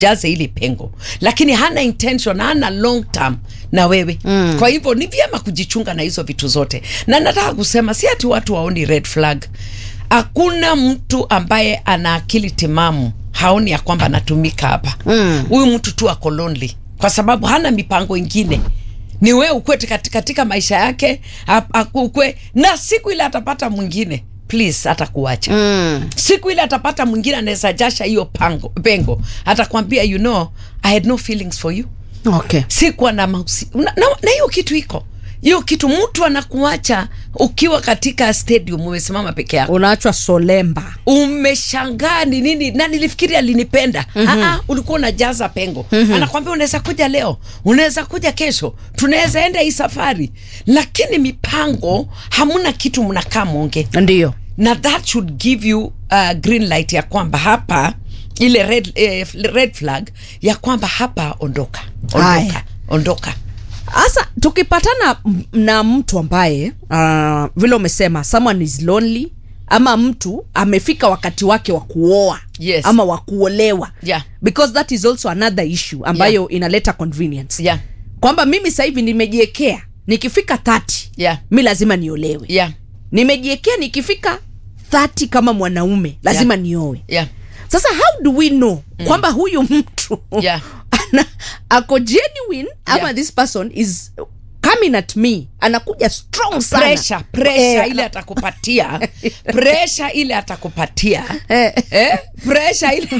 jaze ili pengo lakini hana intention hana long term na wewe mm. kwa hivyo ni vyema kujichunga na hizo vitu zote na nataka kusema si ati watu waoni red flag hakuna mtu ambaye ana akili timamu haoni ya kwamba anatumika hapa huyu mm. mtu tu ako lonely kwa sababu hana mipango ingine ni wewe ukwe katika, katika maisha yake ap- aku- ukwe na siku ile atapata mwingine please atakuacha mm. siku ile atapata mwingine anaweza jasha hiyo pango pengo atakwambia you know i had no feelings for you okay sikuwa na mausi na na- na hiyo kitu iko hiyo kitu mtu anakuacha ukiwa katika stadium umesimama peke yako unaachwa solemba umeshangaa ni nini na nilifikiri alinipenda mm-hmm. ulikuwa unajaza pengo mm-hmm. anakwambia unaweza kuja leo unaweza kuja kesho tunaweza enda hii safari lakini mipango hamuna kitu mnakaa mwonge ndio na that should give you uh, green light ya kwamba hapa ile red, eh, red flag ya kwamba hapa ondoka ondoka Haya. ondoka hasa tukipatana m- na mtu ambaye uh, vile umesema someone is lonely ama mtu amefika wakati wake wa kuoa Yes. ama wa kuolewa Yeah. because that is also another issue ambayo inaleta convenience yeah. kwamba mimi sasa hivi nimejiekea nikifika 30 Yeah. mi lazima niolewe Yeah. nimejiekea nikifika 30 kama mwanaume lazima Yeah. nioe Yeah. sasa how do we know mm. kwamba huyu mtu Yeah. ana, ako genuine ama Yeah. this person is coming at me anakuja strong sana pressure pressure Eh, ile atakupatia pressure ile atakupatia eh, eh? pressure ile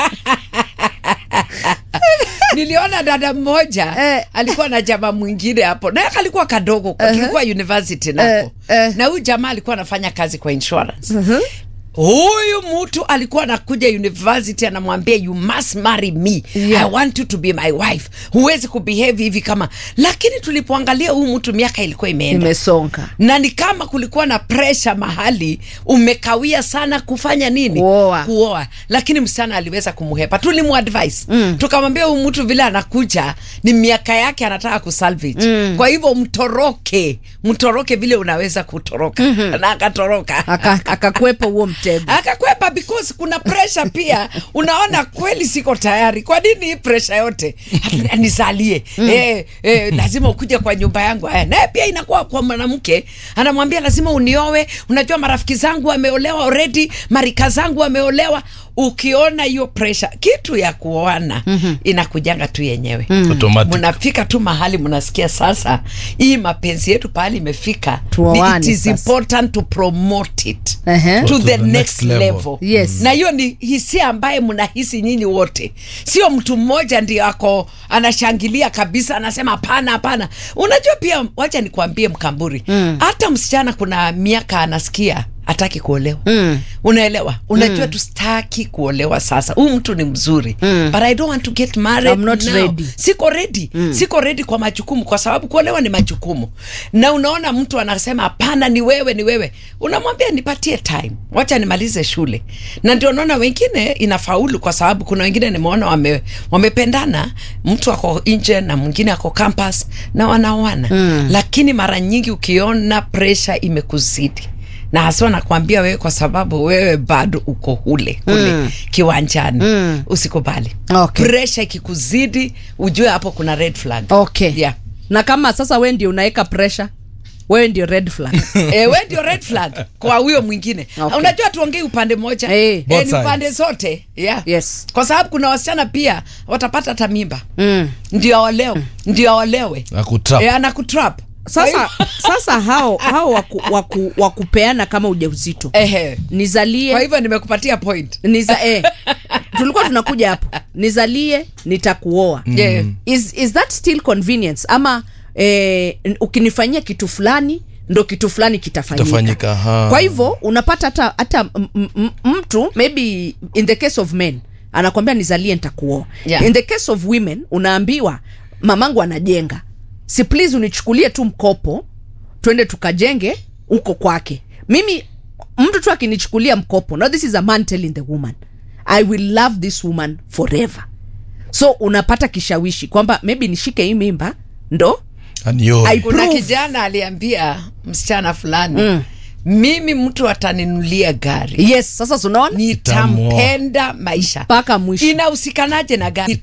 niliona dada mmoja Eh. alikuwa na jamaa mwingine hapo naye alikuwa kadogo uh kilikuwa university nako Eh, eh. na huyu jamaa alikuwa anafanya kazi kwa insurance huyu mtu alikuwa anakuja university anamwambia you must marry me Yeah. i want you to be my wife huwezi kubehave hivi kama lakini tulipoangalia huyu mtu miaka ilikuwa imeenda imesonga na ni kama kulikuwa na presha mahali umekawia sana kufanya nini Kuoa. kuoa lakini msichana aliweza kumhepa tulimuadvise mm. tukamwambia huyu mtu vile anakuja ni miaka yake anataka kusalvage mm. kwa hivyo mtoroke mtoroke vile unaweza kutoroka mm-hmm. na akatoroka Aka- akakwepa huo mtego akakwepa because kuna pressure pia unaona kweli siko tayari kwa nini hii pressure yote nizalie mm. eh, eh, lazima ukuje kwa nyumba yangu eh, naye pia inakuwa kwa mwanamke anamwambia lazima uniowe unajua marafiki zangu wameolewa already marika zangu wameolewa ukiona hiyo pressure kitu ya kuoana mm-hmm. inakujanga tu yenyewe mm. Automatic. mnafika tu mahali mnasikia sasa hii mapenzi yetu pahali imefika Tuoane it is sasa. important to promote it Ehe. to, To the, the next, next level, level. Yes. na hiyo ni hisia ambaye mnahisi nyinyi wote sio mtu mmoja ndio ako anashangilia kabisa anasema hapana hapana unajua pia wacha nikuambie mkamburi hata msichana kuna miaka anasikia hataki kuolewa mm. unaelewa unajua mm. tustaki kuolewa sasa huyu mtu ni mzuri mm. but i don't want to get married I'm not now. ready. siko ready mm. siko ready kwa majukumu kwa sababu kuolewa ni majukumu na unaona mtu anasema hapana ni wewe ni wewe unamwambia nipatie time wacha nimalize shule na ndio naona wengine inafaulu kwa sababu kuna wengine nimeona wame, wamependana mtu ako nje na mwingine ako campus na wanaoana mm. lakini mara nyingi ukiona presha imekuzidi na haswa nakwambia wewe kwa sababu wewe bado uko hule kule mm. kiwanjani mm. usikubali Okay. presha ikikuzidi ujue hapo kuna red flag okay yeah. na kama sasa we ndio unaweka pressure wewe ndio red flag e, we ndio red flag kwa huyo mwingine Okay. unajua tuongei upande moja Eh. e, Both ni sides. upande zote yeah. Yes. kwa sababu kuna wasichana pia watapata hata mimba mm. ndio aolewe ndio aolewe Akutrap. e, anakutrap sasa sasa hao hao waku, waku, wakupeana kama ujauzito Ehe. kwa nizalie hivyo nimekupatia point niza, eh, tulikuwa tunakuja hapo nizalie nitakuoa Yeah. is, is that still convenience ama eh, n- ukinifanyia kitu fulani ndo kitu fulani kitafanyika Kitafanyika, ha. kwa hivyo unapata hata hata m- m- m- mtu maybe in the case of men anakwambia nizalie nitakuoa Yeah. in the case of women unaambiwa mamangu anajenga si please unichukulie tu mkopo twende tukajenge huko kwake mimi mtu tu akinichukulia mkopo now this is a man telling the woman i will love this woman forever so unapata kishawishi kwamba maybe nishike hii mimba ndo And yo, I- kuna Proof. kijana aliambia msichana fulani mm. mimi mtu ataninulia gari yes sasa tunaona nitampenda maisha mpaka mwisho inahusikanaje na gari